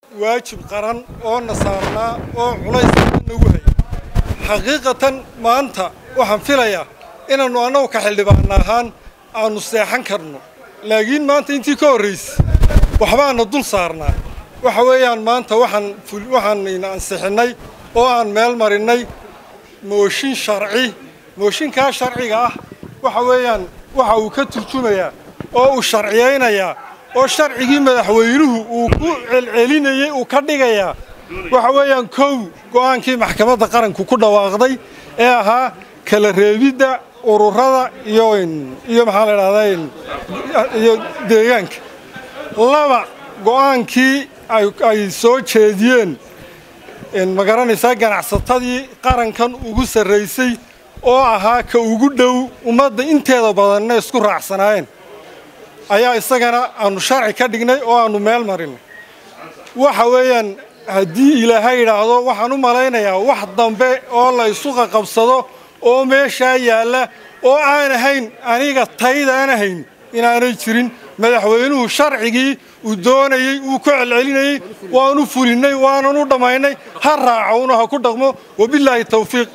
waajib qaran oo na saarnaa oo culays nagu hay xaqiiqatan maanta waxaan filayaa inaannu annagu ka xildhibaana ahaan aannu seexan karno laakiin maanta intii ka horraysay waxbaana dul saarnaa waxa weeyaan maanta waxaan waxaan ansixinnay oo aan meel marinnay mooshin sharci mooshinkaa sharciga ah waxa weeyaan waxa uu ka turjumayaa oo uu sharciyaynayaa oo sharcigii madaxweynuhu uu ku celcelinayey uu ka dhigayaa waxa weeyaan kow go'aankii maxkamadda qaranku ku dhawaaqday ee ahaa kala reebidda ururada iyo iyo maxaa la idhahdaa iyo deegaanka laba go'aankii ay soo jeediyeen ma garanaysaa ganacsatadii qarankan ugu sarraysay oo ahaa ka ugu dhow ummadda inteeda badanna isku raacsanaayeen ayaa isagana aanu sharci ka dhignay oo aanu meel marinay waxa weeyaan haddii ilaahay idhaahdo waxaan u malaynayaa wax dambe oo la isu qaqabsado oo meeshaa yaalla oo aan ahayn aniga tayda aan ahayn inaanay jirin madaxweynuhu sharcigii uu doonayey uu ku celcelinayey waanu fulinnay waanan u dhammaynay ha raacowna ha ku dhaqmo wabilaahi tawfiiq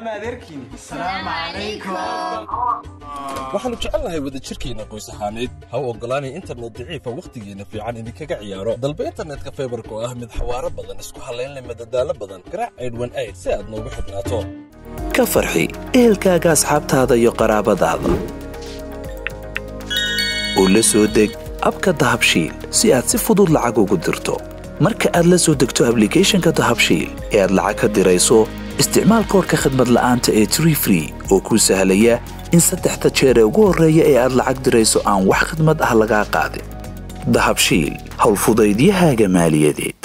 waxaannu jecelnahay wadajirkeenna qoys ahaaneed ha u oggolaanay internet daciifa wakhtigeenna fiican idinkaga ciyaaro dalba internetka faybarka oo ah mid xawaaro badan isku hallaynleh madadaalo badan garaac aydhwan ayd si aad noogu xidhnaato ka farxi ehelkaaga asxaabtaada iyo qaraabadaada oo la soo deg abka dahabshiil si aad si fudud lacag ugu dirto marka aad la soo degto ablicathonka dahabshiil ee aad lacag ka dirayso isticmaal koorka khadmad la'aanta ee tree free oo kuu sahlaya in saddexda jeer ee ugu horreeya ee aad lacag dirayso aan wax khidmad ah lagaa qaadin dahabshiil howlfudaydiyahaaga maaliyadeed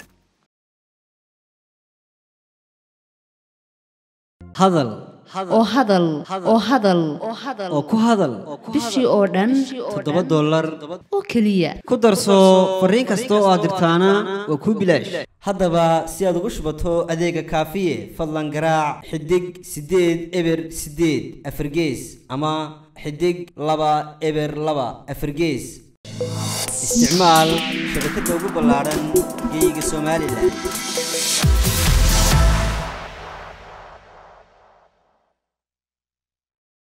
hadal oo hadal oo hadal oo ku hadal bishii oo dhan toddoba dollar oo keliya ku darso fariin kasta oo aad dirtaana waa kuu bilaash haddaba si aad ugu shubato adeega kaafiye fadlan garaac xidig siddeed eber siddeed afargees ama xidig laba eber laba afargees isticmaal shabakadda ugu ballaadhan geeyiga somalilan